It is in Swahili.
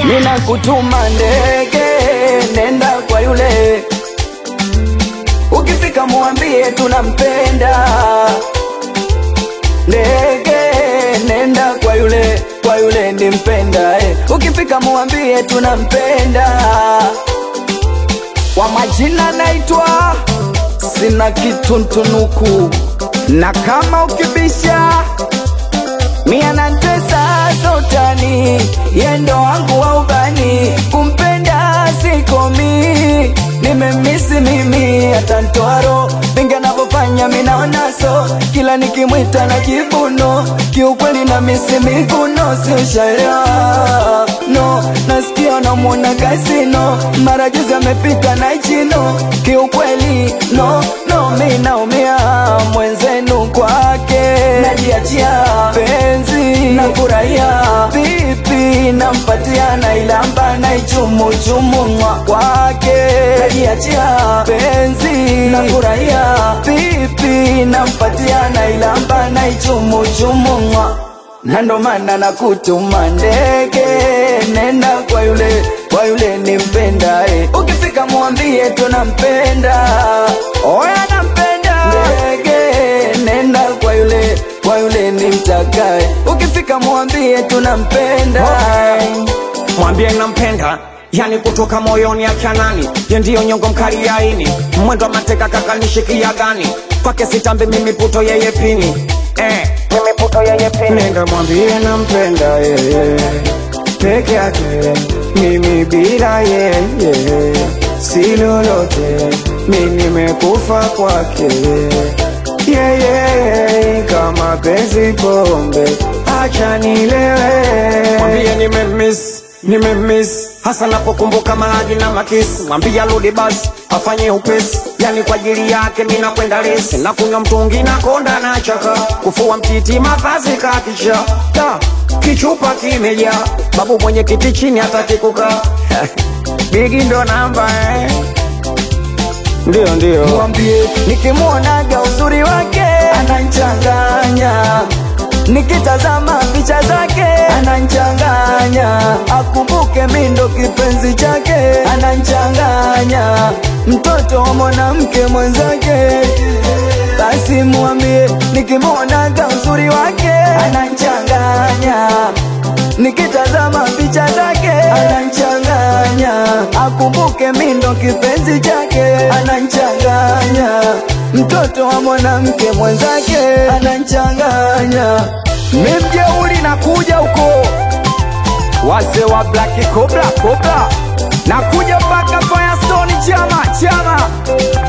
Nina kutuma ndege, nenda kwa yule, ukifika muambie tunampenda. Ndege, nenda kwa yule, kwa yule nimpenda eh. Ukifika muambie tunampenda. Kwa majina naitwa sina kitu ntunuku, na kama ukibisha mia na tesa sotani, yendo wangu wa ubani, kumpenda sikomi, nimemisi mimi hata ntwaro vingi anavyofanya minaonaso, kila nikimwita na kibuno, kiukweli na misi miguno, siushaelewa no, nasikia namwona kasino, mara juzi amepita na ichino, kiukweli no no, mi naumia mwenzenu kwake, najiachia penzi nafurahia vipi, nampatia na ilamba na ichumuchumu mwa kwake, najiachia penzi nafurahia vipi, nampatia na ilamba na ichumuchumu mwa na ndo maana nakutuma ndege, nenda kwa yule, kwa yule nimpenda eh. Ukifika mwambie tunampenda, oya nampenda. Ndege, nenda kwa yule, kwa yule nimtakae. Ukifika mwambie tunampenda. mwambie nampenda yani kutoka moyoni achanani ye ndiyo nyongo mkali ya ini mwendo wa mateka kakanishikia gani kwake sitambi mimi puto yeye pini eh, mimi puto yeye pini nenda mwambie nampenda yeye peke yake mimi bila yeye si lolote mi nimekufa kwake yeye kama penzi pombe acha nilewe mwambie nimemiss nimemiss hasa napokumbuka mahadi na makisi mwambie arudi basi afanye upesi yani kwa ajili yake mina kwenda lesi na kunywa mtungi na konda na chaka kufua mtiti mavazi kakisha da kichupa kimejaa babu mwenye kiti chini hataki kukaa bigi ndo namba eh. ndio ndio Mwambie nikimwonaga uzuri wake ananchanganya, nikitazama picha zake ananchanganya, akumbuke mi ndo kipenzi chake ananchanganya, mtoto wa mwanamke mwenzake. Basi mwambie nikimwonaga uzuri wake ananchanganya, nikitazama picha zake ananchanganya, akumbuke mi ndo kipenzi chake ananchanganya, mtoto wa mwanamke mwenzake ananchanganya. Mi mjeuri nakuja huko, wazee wa Black Cobra Cobra, nakuja mpaka Firestone chama chama